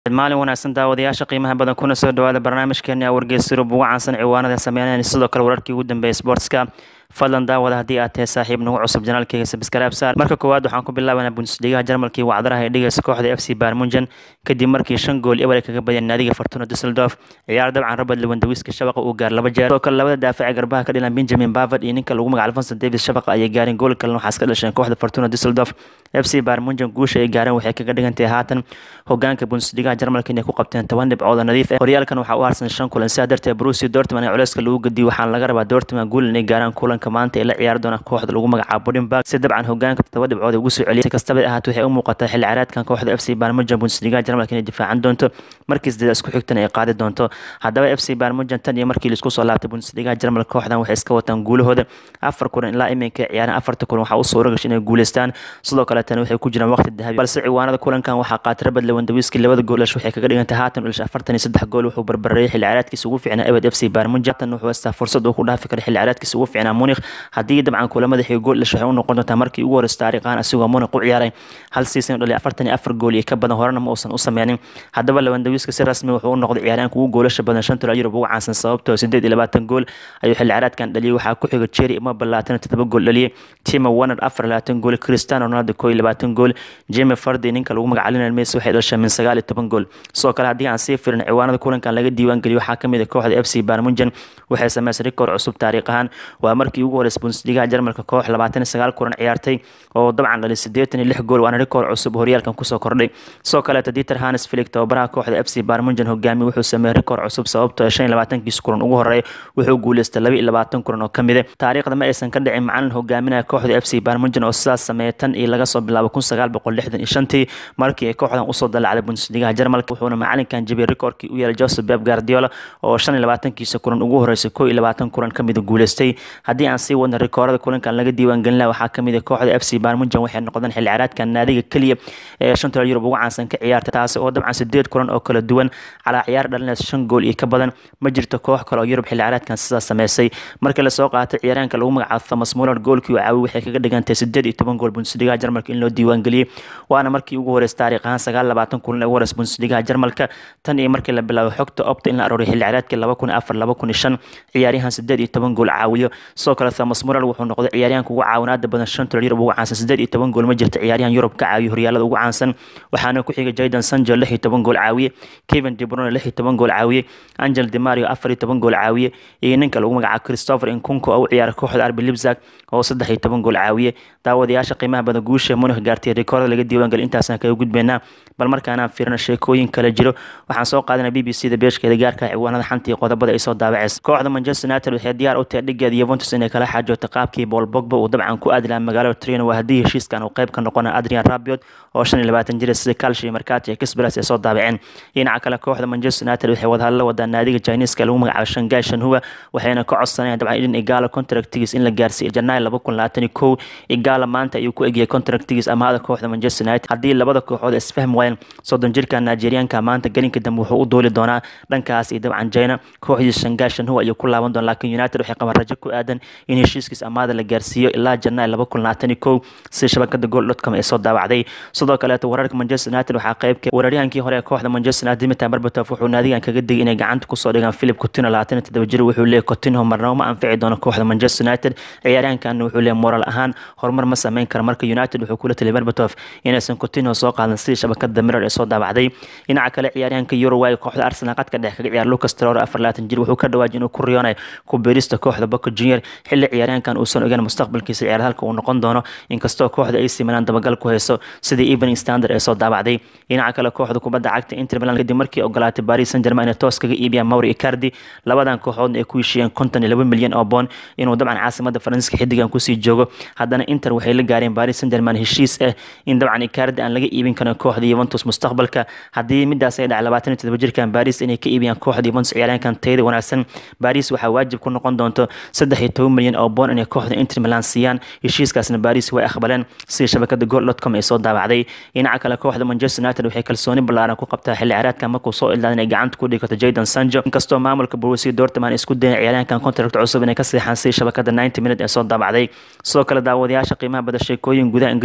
maalin wanaagsan daawadayaasha qiimaha badan kuna soo dhawaada barnaamijkeeni wargeys yurub ugu caansan ciwaanada sameynayna sidoo kale wararkii ugu dambeeyay sportska fadlan daawada haddii aad tahay saaxiib nagu cusub janaalkeyga sabskaraab saar marka koowaad waxaan ku bilaabanaa bundesligaha jarmalkii wacdaraha ee dhigaysa kooxda f c barmunjan kadib markii shan gool eber kaga badiyeen naadiga fortuna dusseldorf ciyaar dabcan robert lewandawiska shabaqa uu gaar laba jeer sidoo kale labada daafac garbaha ka dhilan benjamin bavard iyo ninka lagu magac alfonso davis shabaqa ayay gaareen gool kalena waxaa iska dhasheen kooxda fortuna dusseldorf f c barmunjan guusha ay gaareen waxay kaga dhigantahay haatan hogaanka bundesligaha jarmalka inay ku qabteen toban dhibcood oo nadiif ah horyaalkan waxaa u harsan shan kulan sidaa darteed brusi dortman ee culeyska lagu gediyo waxaana laga rabaa dortman guul inay gaaraan kulanka maanta ee la ciyaari doona kooxda lagu magacaabo budinburg si dabcan hogaanka todoba dhibcood ugu soo celiyay si kastaba ahaat waxay u muuqataa xilli ciyaareedkan kooxda f c barmujan bundesligaha jarmalka inay difaacan doonto markii sideed isku xigtan ay qaadi doonto haddaba f c barmujan tan iyo markii laisku soo laabtay bundesligaha jarmalka kooxdan waxay iska wataan guulahooda afar kulan ilaa iminka ciyaaraan afarta kulan waxaa u suura gashay inay guuleystaan sidoo kale tani waxay ku jiraan waqti dahabi balse ciwaanada kulankan waxaa qaatay rabad lewandawiski labada gool dhash waxay kaga dhigantay haatan dhalish afartan iyo saddex gool wuxuu barbareeyay xilli ciyaareedkiisa ugu fiicnaa ebed f c barmujan tan wuxuu haystaa fursad uu ku dhaafi kara xilli ciyaareedkiisa ugu fiicnaa munich haddii dabcan kulamada xig gool dhash waxay u noqon doontaa markii ugu horeysa taariikhaan asigoo munich u ciyaaray hal season dhaliy afartan iyo afar gool iyo ka badan horena ma uusan u sameynin haddaba lewandawiska si rasmi wuxuu u noqday ciyaaryaanka ugu goolasha badan shan tolaa yurub ugu caansan sababtoo sideed iyo labaatan gool ayuu xilli ciyaareedkan dhaliyay waxaa ku xiga jerry ima balaatan todoba gool dhaliyay tima warner afar labaatan gool cristiano ronaldo koo iyo labaatan gool jimmy fardi ninka lagu magaca lionel messi waxay dhashay min sagaal iyo toban gool sidoo kale haddii aan sii firin ciwaanada kulankan laga diiwaan geliyo waxaa kamid ah kooxda f c barmunjan waxay sameysay rikoor cusub taariikh ahaan waa markii ugu horeysa bundesligaha jarmalka koox labaatan iyo sagaal kulan ciyaartay oo dabcan dhali siddeetan iyo lix gool waana rikoor cusub horyaalkan kusoo kordhay sidoo kaleeta dieter hanes filig tababaraha kooxda f c barmunjan hogaamiye wuxuu sameeyey rikoor cusub sababtoo shan iyo labaatankiis kulan ugu horeeya wuxuu guuleystay laba iyo labaatan kulan oo kamid ah taariikhda ma aysan ka dhicin macalin hogaaminaya kooxda f c barmunjan oo sidaas sameeyay tan iyo laga soo bilaabo kun sagaal boqol lixdan iyo shantii markii ay kooxdan usoo dalacday bundesligaha jarmalka wuxuuna macalinkan jebiyey rikoorkii u yeelay joseph beb guardiola oo shan iyo labaatankiisa kulan ugu horeysay koo iyo labaatan kulan kamid guuleystay haddii aan sii wadna rikoorada kulankan laga diiwaan gelin laha waxaa kamid ah kooxda f c barmunjan waxay noqdeen xilli ciyaareedkan naadiga keliya ee shanta yurub ugu caansan ka ciyaarta taasi oo dabcan sideed kulan oo kala duwan calaa ciyaar dhalinaysa shan gool iyo ka badan ma jirto koox kale oo yurub xilli ciyaareedkan sidaas sameysay markii lasoo qaatay ciyaaryaanka lagu magacaabo thomas muller goolkii uu caawiy waxay kaga dhigantay sideed iyo toban gool bundesligaha jarmalka in loo diiwaan geliyey waana markii ugu horeysa taariikh ahaan sagaal labaatan kulan ee ugu horeysa bundesligaha jarmalka tan iyo markii la bilaabo xogta opta in la arooriy xilli ciyaareedkii laba kun afar laba kun iyo shan ciyaaryahan sideed iyo toban gool caawiyo sidoo kale thomas muller wuxuu noqday ciyaaryahanka ugu caawinaada badan shan tolal yurub ugu caansan sideed iyo toban gool ma jirta ciyaaryahan yurub ka caawiyo horyaalada ugu caansan waxaana ku xigay jaydan sanjo lix iyo toban gool caawiye kevin de bruyne lix iyo toban gool caawiye angel de mario afar iyo toban gool caawiye iyo ninka lagu magacaabo christopher inkunko oo u ciyaara kooxda arbi libzag oo saddex iyo toban gool caawiye daawadayaasha qiimaha badan guusha munich gaartay rikoorda laga diiwaangeliy intaasaan kaga gudbeynaa bal markaanaan fiirino sheekooyin kale jiro waxaan soo qaadanay b b c da beeshkeeda gaarka ciwaanada xanta iyo qodobada ay soo daabaceysa kooxda manchester united waxay diyaar u tahay dhigeeda yuventus inay kala xaajooto qaabkii paul bogba uu dabcan ku aadi lahaa magaalada trino waa haddii heshiiskan uu qayb ka noqona adrian rabiot oo shan iyo labaatan jira sida calcio iyo markati iyo kisbaras ay soo daabaceen dhinaca kale kooxda manchester united waxay wadahadla wadaa naadiga chineska lagu magacaabo shangai shanhua waxayna ka codsanayaan dabcan idin igaala contractigiis in la gaarsiiyo janaayo laba kun labaatan iyo kow igaala maanta ayuu ku egyahay contractigiis amahada kooxda manchester united haddii labada kooxood isfahmi waayeen soddon jirka nigerianka maanta gelinka dambe wuxuu u dooli doonaa dhankaas iyo dabcan china kooxdiisa shangai shanhua ayuu ku laaban doona laakiin united waxay qabaan rajo ku aadan in heshiiskiis amaada la gaarsiiyo ilaa janaayo laba kun labaatan iyo kow sida shabakada gool dotcom ay soo daawacday sidoo kaleeto wararka manchester united waxaa qaybka weeraryahankii hore ee kooxda manchester united dimitar berbatov wuxuu naadigan kaga digay inay gacanta kusoo dhigaan philip coutinho labaatan iyo toddoba jir wuxuu leeyahy coutinho marnabo ma anfici doono kooxda manchester united ciyaaryahankan wuxuu leeyahy moral ahaan horumar ma sameyn kara marka united wuxuu kula taliyay berbatov inaysan coutinho soo qaadan sidii shabakada mirror ee soo daabacday dhinaca kale ciyaaryahanka euroway kooxda arsenal qadka dhex kaga ciyaar lucas trore afar labaatan jir wuxuu ka dhawaajay inuu ku riyoonayo ku beerista kooxda boca junior xilli ciyaaryahankan uusan ogeyn mustaqbalkiisa ciyaar halka uu noqon doono inkastoo kooxda ay simanaan dabagal ku hayso sidii evening standard ee soo daabacday dhinaca kale kooxda kubadda cagta inter milan kadib markii ogolaatay paris saint germain inay toos kaga iibiyaan mauri icardi labadan kooxoodna ay ku heshiiyeen konton iyo laba milyan oo boon inuu dabcan caasimada faransiiska xiddigan kusii joogo haddana inter waxay la gaareen paris saint germain heshiis ah in dabcan icardi aan laga iibin karin kooxda yuventus mustaqbalka haddii midaas ay dhacay labaatan iyo todoba jirkan paris inay ka iibiyaan kooxda yuventus ciyaaryahankan tayada wanaagsan paris waxaa waajib ku noqon doonto saddex iyo toban milyan oo boon inay kooxda inter milan siiyaan heshiiskaasna paris way aqbaleen sida shabakada gool dotcom ay soo daabacday dhinaca kale kooxda manchester united waxay kalsooni ballaaran ku qabtaa xilli ciyaareedkan markuu soo ilaadan inay gacanta ku dhigato jaydan sanjo inkastoo maamulka borussia dortmund isku dayan ciyaaryahankan contract cusub inay ka seexaan sida shabakada 90 minute ee soo daabacday sidoo kale daawadayaasha qiimaha bada sheekooyin gudaha ingiriis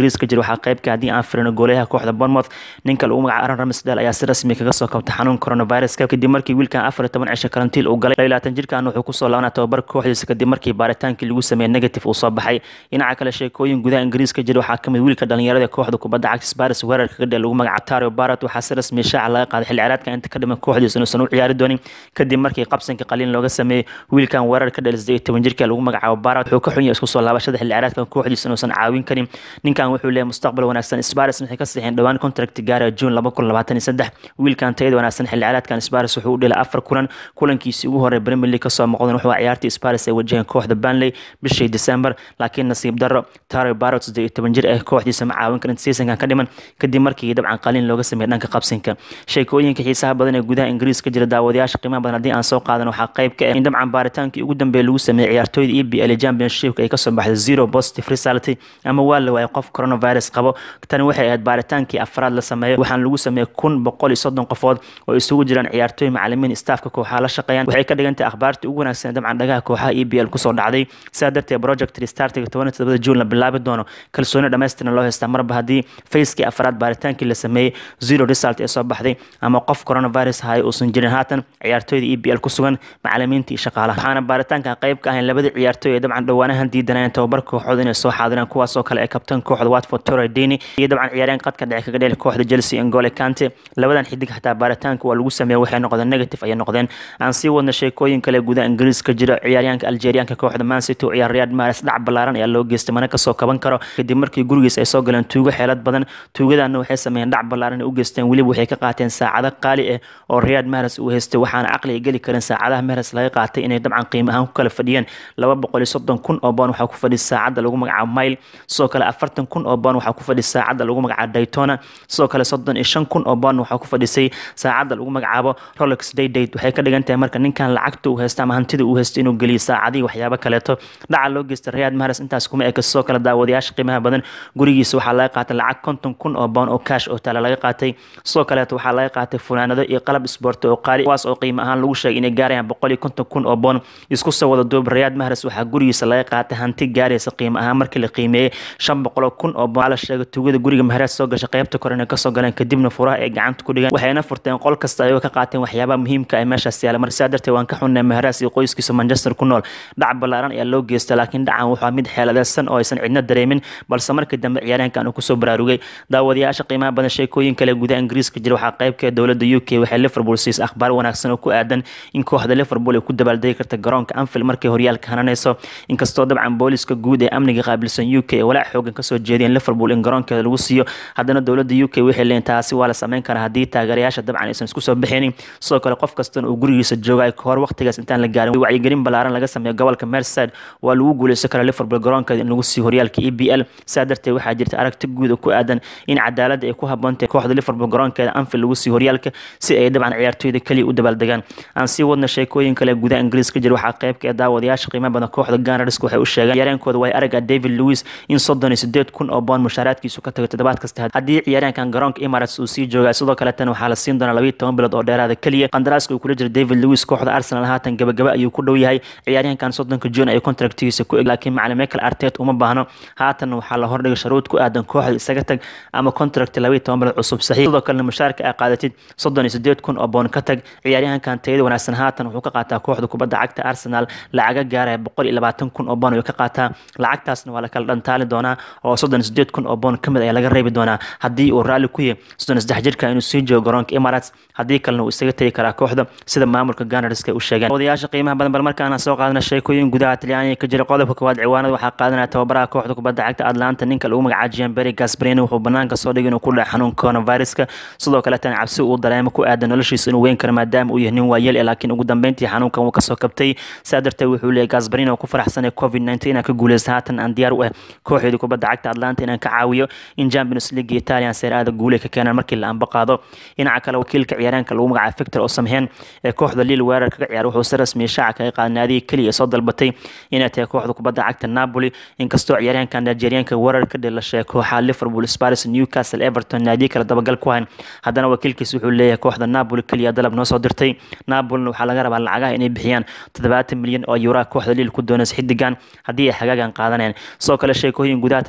ingiriiska jira waxaa qeybka haddii aan firino goolayaha kooxda bournemouth ninka lagu magaca aron ramsdale ayaa si rasmi kaga soo kabtay xanuun coronaviruska kadib markii wiilkan afar iyo toban cisho karantiil uu galay labaatan jirkan wuxuu kusoo laabanaa tababar kooxdiisa kadib markii baaritaankii lagu sameeyey negative uu soo baxay dhinaca kale sheekooyin gudaha ingiriiska jira waxaa kamid wiilka dhalinyarada kooxda kubadda cagta sparis weerarka kadhe lagu magaca tario barat waxaa si rasmi shaaca laga qaaday xilli ciyaareedka inta ka dhiman kooxdiisa inuusan u ciyaari doonin kadib markii qabsanka qaliin looga sameeyey wiilkan weerar ka dhalay siddeed iyo toban jirka lagu magacaabo barat wuxuu ka xun yahay isku soo laabashada xilli ciyaareedka kooxdiisa inuusan caawin karin ninkan wuxuu leeyahay mustaqbal wanaagsan sparis waxay ka saxiixeen dhowaan contract gaaraya june laba kun labaatan iyo saddex wiilkan tayada wanaagsan xilli ciyaareedkan sparis wuxuu u dhelay afar kulan kulankiisii ugu horey premier league kasoo muuqdan wuxuu ciyaartii sparis ay wajaheen kooxda banley bishii december laakiin nasiib darro tario barat siddeed iyo toban jir ah kooxdiisa ma caawin karin seasonkan ka dhiman kadib markii dabcan qaliin looga sameeyey dhanka qabsinka sheekooyinka xiisaha badan ee gudaha ingiriiska jira daawadayaasha qiimaha badan haddii aan soo qaadan waxaa qayb ka ah in dabcan baaritaankii ugu dambeeya lagu sameeyey ciyaartooyda e b l championshipka ay kasoo baxday zero positive result ama waa la waayay qof coronavirus qabo tani waxay ahayd baaritaankii afraad la sameeyo waxaana lagu sameeyey kun boqol iyo soddon qofood oo isugu jiraan ciyaartooy macalimiin staafka kooxaha la shaqeeyaan waxay ka dhigantahay akhbaartii ugu wanaagsan dabcan dhagaha kooxaha e b l kusoo dhacday sidaa darteed project restartiga toban iyo todobada june la bilaabi doono kalsooni dhammaystiran loo haystaa marba haddii facekii afraad baaritaankii la sameeyey zero result ee soo baxday ama qof coronavirus haya uusan jirin haatan ciyaartooyda e b l ku sugan macalimiinta iyo shaqaalaha waxaana baaritaanka qayb ka ahayn labadii ciyaartooy ee dabcan dhowaanahan diidanayeen tababar kooxooda inay soo xaadiraan kuwaasoo kale ee kabtan kooxda watford torre dini iyo dabcan ciyaareen qadka dhexe kaga dheli kooxda chelsea ngole kante labadan xidig xataa baaritaanka waa lagu sameeyey waxay noqdeen negative ayay noqdeen aan sii wadna sheekooyin kale gudaha ingiriiska jira ciyaaryaanka algerianka kooxda man city oo ciyaar riyad maris dhac ballaaran ayaa loo geystay mana kasoo kaban karo kadib markii gurigiis ay soo galeen tuugo xeelad badan tuugadana waxay sameeyeen dhac ballaaran ay u geysteen weliba waxay ka qaateen saacado qaali ah oo riyad maris uu haystay waxaana caqli ay geli karin saacadaha maris laga qaatay inay dabcan qiimo ahaan ku kala fadhiyeen laba boqol iyo soddon kun oo boon waxaa ku fadhiya saacadda lagu magacaabo mile sidoo kale afartan kun oo boon waxaa ku fadhiya saacadda lagu magacaabo daytona sidoo kale soddon iyo shan kun oo boon waxaa ku fadhisay saacadda lagu magacaabo rolex day date waxay ka dhigan tahay marka ninkan lacagta uu haysta ama hantida uu haysta inuu geliyo saacadihii waxyaabo kaleeto dhaca loo geysta riyad maris intaas kuma eka sidoo kale daawadayaasha qiimaha badan gurigiisa waxaa laga qaatay lacag konton kun oo boon oo cash oo taala laga qaatay sidoo kaleeto waxaa laga qaatay funaanado iyo qalab isboorti oo qaali kuwaas oo qiimo ahaan lagu sheegay inay gaarayaan boqol iyo konton kun oo boon isku soo wada duub riyad maris waxaa gurigiisa laga qaatay hanti gaaraysa qiimo ahaan markii la qiimeeyey shan boqol kun oo boon la sheegay tugada guriga mahareed soo gashay qaybta kore inay kasoo galeen kadibna furaha ay gacanta ku dhigaan waxayna furteen qol kasta ayagoo ka qaateen waxyaabaha muhiimka ee meeshaas yaala mar sidaa darteed waan ka xunnay maharees iyo qoyskiisa manchester ku nool dhac ballaaran ayaa loo geystay laakiin dhacan wuxuu mid xeeladeysan oo aysan cidna dareemin balse markii dambe ciyaaryahankan uu kusoo baraarugay daawadayaasha qiimaha badan sheekooyin kale gudaha ingiriiska jira waxaa qaybka dowladda u k waxay liverpool siisay akhbaar wanaagsan oo ku aadan in kooxda liverpool ay ku dabaaldegi karta garoonka anfield markay horyaalka hananayso inkastoo dabcan booliska guud ee amniga qaabilsan u k ee walaac xoogan kasoo jeediyeen liverpool in garoonkeeda lagu siiyo haddana dowladda u k waxay leeyiin taasi waa la sameyn karaa haddii taageerayaasha dabcan aysan isku soo bixinin sidoo kale qof kastana uu gurigiisa jooga ay kahor waqtigaas intaan la gaarin wacyigelin ballaaran laga sameeyo gobolka merseyside waa lagu guuleysan karaa liverpool garoonkeeda in lagu siiyo horyaalka e b l sidaa darteed waxaa jirta aragti guud oo ku aadan in cadaaladda ay ku habboontahay kooxda liverpool garoonkeeda anfield lagu siiyo horyaalka si ay dabcan ciyaartooyda keliya u dabaaldegaan aan sii wadna sheekooyin kale gudaha ingiriiska jira waxaa qaybka ee daawadayaasha qiimaha badan kooxda ganarsk waxay u sheegeen ciyaaryankooda way araga david lewis in soddon iyo sideed kun oo boon mushaaraadkiisu ka tago toddobaad kasta haddii ciyaaryahankan garoonka emirates uu sii jooga sidoo kaleetana waxaa la siin doonaa labayo toban bilood oo dheeraada keliya qandaraaska uu kula jira david lewis kooxda arsenal haatan gabagaba ayuu ku dhow yahay ciyaaryahankan soddonka june ay contractigiisa ku eg laakiin macalin michael artet uma baahno haatan waxaa la hordhigay sharuud ku aadan kooxda isaga tag ama contract labayo toban bilood cusub saxiix sidoo kalena mushaarka ay qaadatid soddon iyo sideed kun oo boon ka tag ciyaaryahankan tayada wanaagsan haatan wuxuu ka qaataa kooxda kubadda cagta arsenal lacaga gaaraya boqol iyo labaatan kun oo boon ayuu ka qaataa lacagtaasna waa la kala dhantaali doonaa oo soddon iyo sideed kun oo boon kamid ayaa laga reebi doonaa haddii uu raalli ku yahay soddon iyo saddex jirka inuu sii joogo garoonka emirates haddii kalena uu isaga tegi karaa kooxda sida maamulka ganarska u sheegeen odayaasha qiimaha badan bal markaana soo qaadana sheekooyin gudaha talyaaniga ka jira qodobka koowaad ciwaanada waxaa qaadanaya tababaraha kooxda kubadda cagta atlanta ninka lagu magacaabo gianberi gasbrini wuxuu banaanka soo dhigay inuu ku dhaca xanuun coronaviruska sidoo kaletana cabsi uu dareemo ku aadan noloshiisa inuu weyn karo maadaama uu yahay nin waayeel laakiin ugu dambeyntii xanuunkan wuu kasoo kabtay sidaa darteed wuxuu leeyahy gasbrini oo ku faraxsanay covid nineteen inaan ka guuleysta haatan aan diyaar u ah kooxeedii kubadda cagta atlanta inaan ka caawiyo in champions league italian seer aada guule ka keenaan markii la anba qaado dhinaca kale wakiilka ciyaaraanka lagu magacaabo victor oo samheen ee kooxda liil weerar kaga ciyaar wuxuu si rasmiya shaaca kaga qaaday naadiga keliya soo dalbatay inay tahay kooxda kubadda cagta napoli inkastoo ciyaaryahanka nigerianka weerar ka dhilashay kooxaha liverpool spars newcastle everton naadiya kale dabagal ku hayn haddana wakiilkiis wuxuu leeyahay kooxda napoli keliya dalab noo soo dirtay napolina waxaa laga rabaa lacagaha inay bixiyaan toddobaatan milyan oo yuraa kooxda liil ku doonaysa xidigan haddii ay xagaagan qaadanayaan sidoo kale sheekooyin gudaha talyaaniga ka jira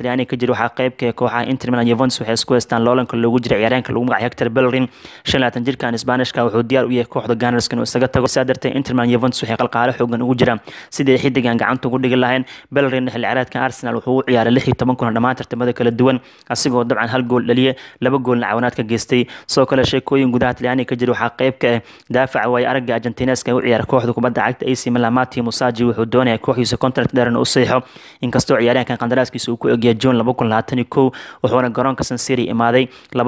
jira waxaa qeybka kooxaha Inter Milan Juventus waxay isku haystaan loolanka loogu jira ciyaaryahanka lagu magacaabo Hector Bellerin 25 jirkan Isbaanishka wuxuu diyaar u yahay kooxda Gunners inuu isaga tago sidaa darteed Inter Milan Juventus waxay qalqaalo xoogan ugu jiraan sidii xidigan gacanta ugu dhigi lahayn Bellerin xilli ciyaareedkan Arsenal wuxuu u ciyaaray 16 kulan dhammaan tartamada kala duwan asigoo dabcan hal gool dhaliyay laba goolna cawanaad ka geystay soo kale sheekooyin gudaha Talyaaniga ka jira waxaa qeyb ka ah daafaca way aragga Argentineska u ciyaara kooxda kubadda cagta AC Milan Matteo Musaji wuxuu doonayaa kooxdiisa contract dheer u saxiixo inkastoo ciyaaryahankan qandaraaskiisa uu ku egyahay June 2021 wuxuuna garoonka San Siro imaaday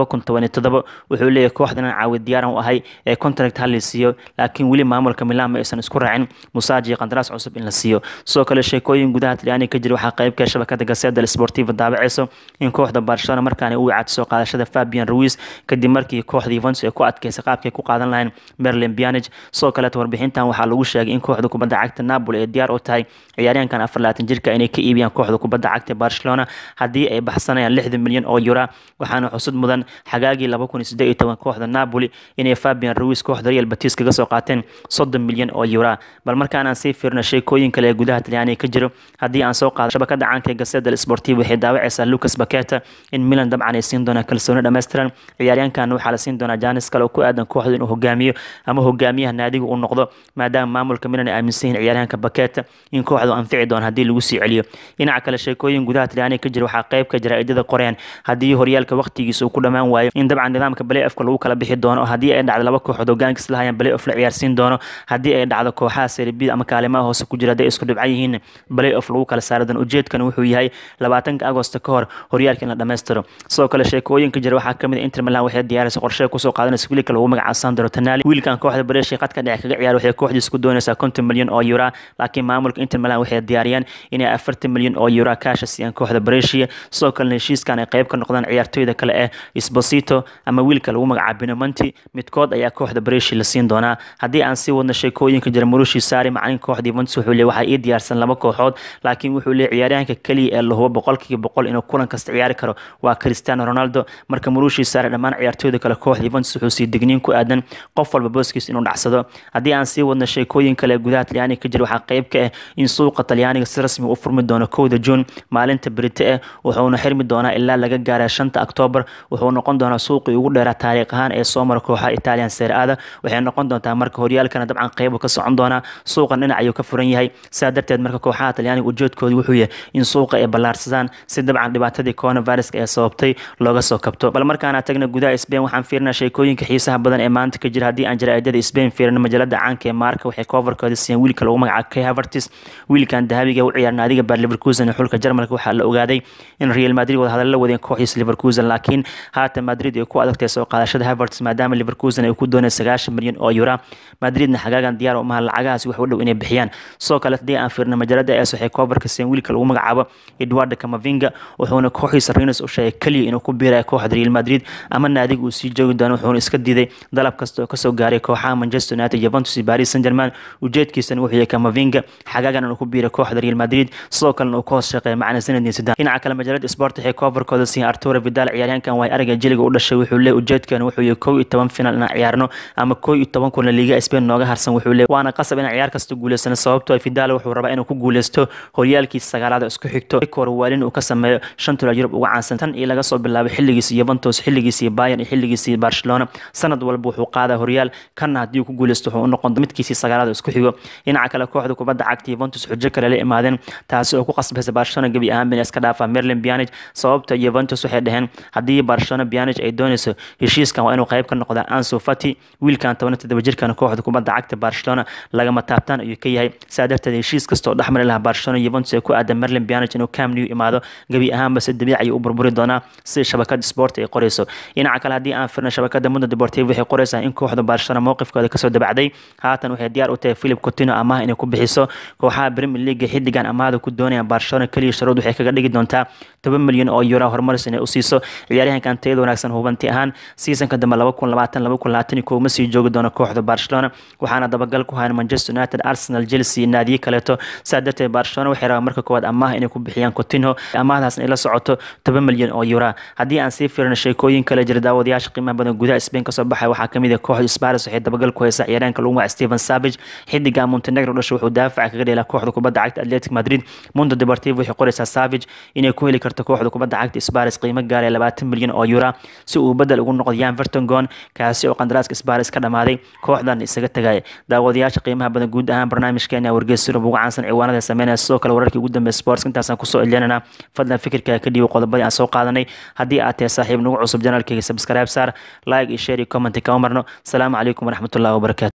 2017 wuxuu leeyahay kooxdan caawi diyaaran u ahay ee contract hal la siiyo laakiin weli maamulka Milan ma aysan isku raacin Musaji qandaraas cusub in la siiyo soo kale sheekooyin gudaha Talyaaniga ka jira waxaa qeyb ka shabakada Gazzetta dello Sportivo daabacayso in kooxda Barcelona markaan uu caadso qaadashada Fabian Ruiz kadib markii kooxda Juventus ay ku adkeysay qaabkay ku qaadan lahayn Merlin Pjanic soo kale warbixintan waxaa lagu sheegay in kooxda kubadda cagta Napoli ay diyaar u tahay ciyaaryahankan 24 jirka inay ka iibiyaan kooxda kubadda cagta Barcelona haddii ay baxsanayaan 60 milyan oo euro waxaana xusud mudan xagaagii 2018 kooxda Napoli inay Fabian Ruiz kooxda Real Betis kaga soo qaateen 30 milyan oo euro bal markaan aan sii fiirno sheekooyin kale ee gudaha Talyaaniga ka jiro haddii aan soo qaado shabakada caanka ee Gazzetta dello Sportivo waxay daawacaysaa Lucas Paqueta in Milan dabcan ay siin doonaan kalsooni dhammaystiran ciyaaryahankan waxaa la siin doonaa Janis kale oo ku aadan kooxda inuu hogaamiyo ama hogaamiyaha naadiga uu noqdo maadaama maamulka Milan ay aaminsan yihiin ciyaaryahanka Paqueta in kooxdu anfici doono haddii lagu sii celiyo dhinaca kale sheekooyin gudaha Talyaaniga ka jira waxaa qayb ka jira idada qoreen haddii horyaalka waqtigiisa uu ku dhamaan waayo in dabcan nidaamka play-offka lagu kala bixi doono haddii ay dhacdo laba kooxood hogaankiis lahayaan play-off la ciyaarsiin doono haddii ay dhacdo kooxaha Serie B ama kaalimaha hoose ku jira hadday isku dhibcan yihiin play-off lagu kala saari doono ujeedkan wuxuu yahay 20 Agoosto ka hor horyaalka in la dhammaystiro sidoo kale sheekooyinka jira waxaa kamid ah Inter Milan waxay diyaarisay qorshe ku soo qaadanaysa wiilka lagu magacaabo Sandro Tonali wiilkan kooxda Brescia qadka dhexe kaga ciyaar waxay kooxdiisa ku doonaysaa 50 milyan oo euro laakiin maamulka Inter Milan waxay diyaariyeen inay 40 milyan oo euro cash siiyaan kooxda Brescia sidoo kale heshiiskan ay qayb ka noqdaan ciyaartoyda kale ee Esposito ama wiilka lagu magacaabo Pinamonti midkood ayaa kooxda Brescia la siin doonaa haddii aan sii wadno sheekooyinka jira Mauricio Sarri macalin kooxda Juventus wuxuu leeyahay waxa ii diyaarsan laba kooxood laakiin wuxuu leeyahay ciyaaryahanka kaliya ee la hubo boqolkiiba boqol inuu kulan kasta ciyaari karo waa Cristiano Ronaldo marka Mauricio Sarri dhammaan ciyaartoyda kale kooxda Juventus wuxuu sii digniin ku aadan qof walba booskiisa inuu dhacsado haddii aan sii wadno sheekooyin kale gudaha Talyaaniga ka jira waxaa qayb ka ah in suuqa Talyaaniga si rasmi u furmi doono 1 June maalinta Brite ah wuxuuna xirmi doonaa ilaa laga gaaro 5 October wuxuu noqon doonaa suuqii ugu dheeraa taariikh ahaan ee soo mara kooxaha Italian Serie A waxay noqon doontaa marka horyaalkana dabcan qayb ka socon doona suuqan dhinac ayuu ka furan yahay sidaa darteed marka kooxaha Talyaaniga ujeedkoodu wuxuu yahay in suuqa ay ballaarsadaan si dabcan dhibaatadii coronavirus ee sababtay looga soo kabto bal markaana tagna gudaha Spain waxaan fiirnaa sheekooyinka xiisaha badan ee maanta ka jira haddii aan jaraa'idada Spain fiirno majalada caanka ee Marca waxay coverkooda siiyeen wiilka lagu magacaabo Kai Havertz wiilkan dahabiga u ciyaar naadiga Bayer Leverkusen ee xulka Jarmalka waxaa la ogaaday in Real Madrid wada hadal la wadeen kooxiisa Leverkusen laakiin haatan Madrid ay ku adagtay soo qaadashada Havertz maadaama Leverkusen ay ku doonayso 9 milyan oo euro Madridna xagaagan diyaar u maha lacagahaas wax u dhow inay bixiyaan soo kale haddii aan fiirno majalada AS waxay coverka siiyeen wiilka lagu magacaabo Eduardo Camavinga wuxuuna kooxiisa Rennes u sheegay kaliya inuu ku biirayo kooxda Real Madrid ama naadiga uu sii joogi doono wuxuuna iska diiday dalab kasta oo kasoo gaaray kooxaha Manchester United Juventus iyo Paris Saint-Germain ujeedkiisana wuxuu yahay Camavinga xagaagan inuu ku biiro kooxda Real Madrid sidoo kalena uu ka hoos shaqeeyo macna sanadii saddex dhinaca kale majalada Sport waxay coverkooda siiyeen Arturo Vidal ciyaaryahankan way araga jiliga u dhashay wuxuu leeyahay ujeedkan wuxuu yahay 11 final inaan ciyaarno ama 11 kulan Liga Spain nooga harsan wuxuu leeyahay waana qasab in ciyaar kasta guuleysano sababtoo Vidal wuxuu rabaa inuu ku guuleysto horyaalkiisa sagaalaad isku xigto kor waalin uu ka sameeyo shanta Yurub uga caansan tan iyo laga soo bilaabay xilligiisa Juventus xilligiisa Bayern iyo xilligiisa Barcelona sanad walba wuxuu qaadaa horyaal kana haddii uu ku guuleysto wuxuu u noqon midkiisii sagaalaad isku xigo dhinaca kale kooxda kubadda cagta Juventus xujo kale la imaadeen taasi oo ku qasbaysa Barcelona gabi ahaan inay iska dhaafaa Merlin Pjanic sababta Juventus waxay dhaheen haddii Barcelona Pjanic ay doonayso heshiiskan waa inuu qayb ka noqdaa Ansu Fati wiilkan 17 jirkan kooxda kubadda cagta Barcelona lagama taabtaan ayuu ka yahay saa darteed heshiis kastoo dhexmari lahaa Barcelona Juventus ay ku aadan Merlin Pjanic inuu Camp Nou imaado gabi ahaanba si dabiici ayuu u burburi doonaa si shabakada sport ay qorayso dhinaca kale haddii aan firno shabakada Mundo Deportivo waxay qoraysaa in kooxda Barcelona mowqifkooda kasoo dabacday haatan waxay diyaar u tahay Philip Coutinho amaah inay ku bixiso kooxaha Premier League xiddigan amaahda ku doonayaan Barcelona kaliya sharuud waxay kaga dhigi doontaa 10 milyan oo euro horumaris inay u siiso ciyaaryahankan tayada wanaagsan hubanti ahaan seasonka dambe 2020-2021 ma sii joogi doono kooxda Barcelona waxaana dabagal ku hayn Manchester United Arsenal Chelsea naadiyo kaleeto saa darteed Barcelona waxay rabaan marka koowaad amaah inay ku bixiyaan Coutinho amaahdaas ay la socoto 10 milyan oo euro haddii aan sii fiirno sheekooyin kale jira daawadayaasha qiimaha badan gudaha Spain ka soo baxay waxaa kamid ah kooxda Spurs waxay dabagal ku haysaa ciyaaryahanka lagu magacaabo Steven Savage xidiga Montenegro dhashay wuxuu daafaca kaga dheelaa kooxda kubadda cagta Athletic Madrid Mundo Deportivo waxay qoraysaa Savage inay ku heli karto kooxda kubadda cagta Spurs qiimo gaar ah 20 milyan oo euro si uu bedel ugu noqdo Jan Vertonghen kaasi oo qandaraaska Spurs ka dhamaaday kooxdan isaga tagay daawadayaasha qiimaha badan guud ahaan barnaamijkeena wargeysa Yurub ugu caansan ciwaanada sameynaya sidoo kale wararkii ugu dambeeyay sports intaasaan kusoo celinana fadlan fikirkaaga ka dhiibo qodobadii aan soo qaadanay haddii aad tahay saaxiib nagu cusub janaalkayga subscribe saar like iyo share iyo comment kama marno asalaamu calaykum waraxmatullahi wabarakaatu